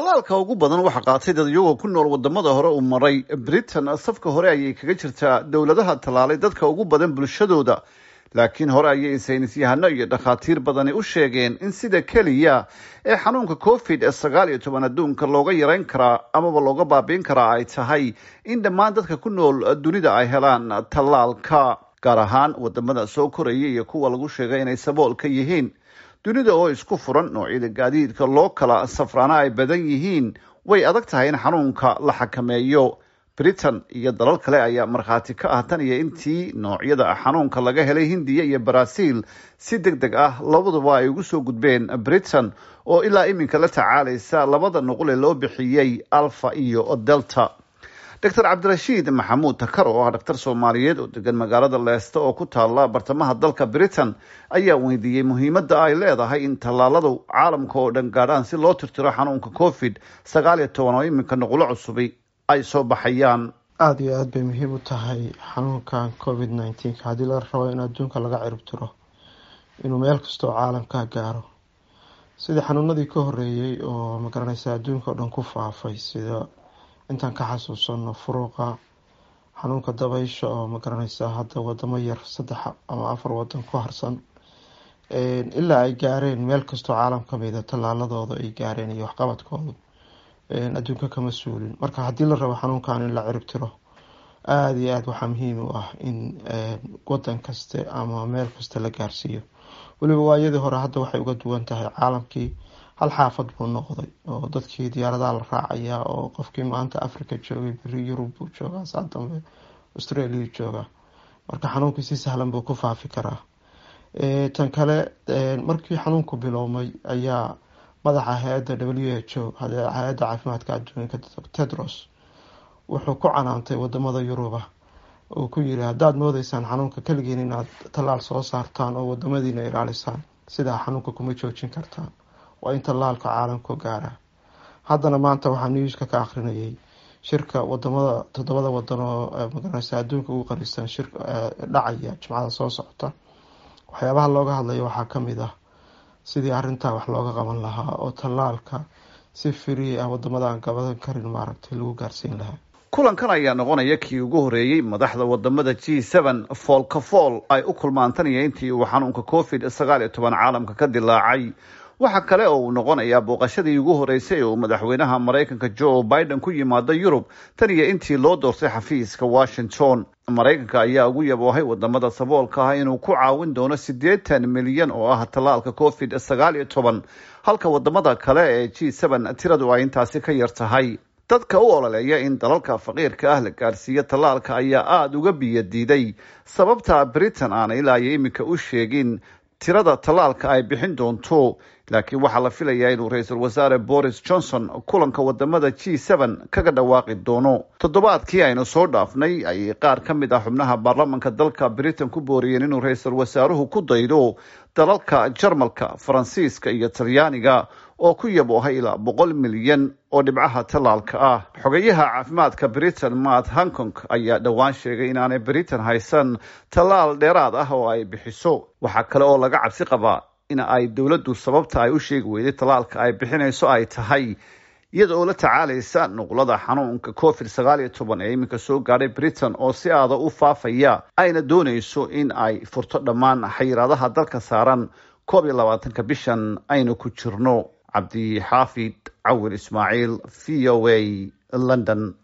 tallaalka ugu badan waxaa qaatay dad iyagoo ku nool wadamada hore uu maray britain safka hore ayay kaga jirtaa dowladaha tallaalay dadka ugu badan bulshadooda laakiin hore ayay saynis yahano iyo dhakhaatiir badani u sheegeen in sida keliya ee xanuunka covid sagaal iyo toban adduunka looga yareyn karaa amaba looga baabiin karaa ay tahay in dhammaan dadka ku nool dunida ay helaan tallaalka gaar ahaan wadamada soo koraya iyo kuwa lagu sheegay inay sabool ka yihiin dunida oo isku furan noocyada gaadiidka loo kala safraana ay badan yihiin way adag tahay in xanuunka la xakameeyo britain iyo dalal kale ayaa markhaati ka ah tan iyo intii noocyada xanuunka laga helay hindiya iyo baraaziil si deg deg ah labaduba ay ugu soo gudbeen britain oo ilaa iminka la tacaalaysa labada nuqul ee loo bixiyey alfa iyo delta doctor cabdirashiid maxamuud takar oo ah dhaktar soomaaliyeed oo degan magaalada leesta oo ku taala bartamaha dalka britain ayaa weydiiyey muhiimadda ay leedahay in tallaaladu caalamka oo dhan gaadhaan si loo tirtiro xanuunka covid sagaal iyo toban oo iminka nuqulo cusubi ay soo baxayaan aada iyo aada bay muhiim u tahay xanuunkan covid nineteenka haddii la rabo in adduunka laga ciribtiro inuu meel kastoo caalamka gaaro sidii xanuunadii ka horeeyey oo magaranaysa adduunka oo dhan ku faafay sida intaan ka xasuusano furuuqa xanuunka dabaysha oo magaranaysa hadda wadamo yar saddex ama afar wadan ku harsan ilaa ay gaareen meel kastoo caalam kamida tallaaladooda ay gaareen iyo waxqabadkooda adduunka kama suulin marka haddii la rabo xanuunkan in la ciribtiro aada iyo aada waxaa muhiim u ah in wadan kaste ama meel kaste la gaarsiiyo weliba waayadii hore hadda waxay uga duwan tahay caalamkii hal xaafad buu noqday oo dadkii diyaaradaha la raacaya oo qofkii maanta africa joogay beri yurub buu joogaa saa dambe australia joogaa marka xanuunkii si sahlan buu ku faafi karaa tan kale markii xanuunku biloomay ayaa madaxa hay-adda w h o hay-adda caafimaadka adduunka tedros wuxuu ku canaantay wadamada yuruba uu ku yiri haddaad moodeysaan xanuunka keligiin inaad tallaal soo saartaan oo wadamadiina ilaalisaan sidaa xanuunka kuma joojin kartaan waa in tallaalka caalamku gaara haddana maanta waxaa newska ka akrinayay shirka wadamada toddobada wadan oo magaranaysa adduunka ugu qarisan shir dhacaya jimcada soo socota waxyaabaha looga hadlayo waxaa kamid ah sidii arintaa wax looga qaban lahaa oo tallaalka si firi ah wadamada aan gabadan karin maaragtay lagu gaarsiin lahaa kulankan ayaa noqonaya kii ugu horeeyey madaxda wadamada g seven foolka fool ay u kulmaantanaya intii uu xanuunka covid sagaal iyo toban caalamka ka dilaacay waxaa kale oo uu noqonayaa booqashadii ugu horeysay ee uu madaxweynaha maraykanka joe biden ku yimaado yurub tan iyo intii loo doortay xafiiska washington maraykanka ayaa ugu yaboohay wadamada saboolka ah inuu ku caawin doono siddeetan milyan oo ah tallaalka covid sagaal iyo toban halka wadamada kale ee g seven tiradu ay intaasi ka yar tahay dadka u ololeeya in dalalka faqiirka ah la gaarsiiyo tallaalka ayaa aada uga biyadiiday sababta britain aana ilaa iyo iminka u sheegin tirada tallaalka ay bixin doonto laakiin waxaa la filayaa inuu ra-iisul wasaare boris johnson kulanka wadamada g seven kaga dhawaaqi doono toddobaadkii aynu soo dhaafnay ayay qaar ka mid ah xubnaha baarlamanka dalka britain ku booriyeen inuu ra-iisul wasaaruhu ku daydo dalalka jarmalka faransiiska iyo talyaaniga oo ku yaboohay ilaa boqol milyan oo dhibcaha tallaalka ah xogeyaha caafimaadka britain matt hankong ayaa dhowaan sheegay inaanay britain haysan tallaal dheeraad ah oo ay bixiso waxaa kale oo laga cabsi qabaa in ay dowladdu sababta ay u sheegi weyday tallaalka ay bixinayso ay tahay iyada oo la tacaalaysa nuqlada xanuunka covid sagaal iyo toban ee iminka soo gaadhay britain oo si aada u faafaya ayna doonayso in ay furto dhammaan xayiraadaha dalka saaran koob iyo labaatanka bishan aynu ku jirno cabdi xaafid cawil ismaaciil v o a london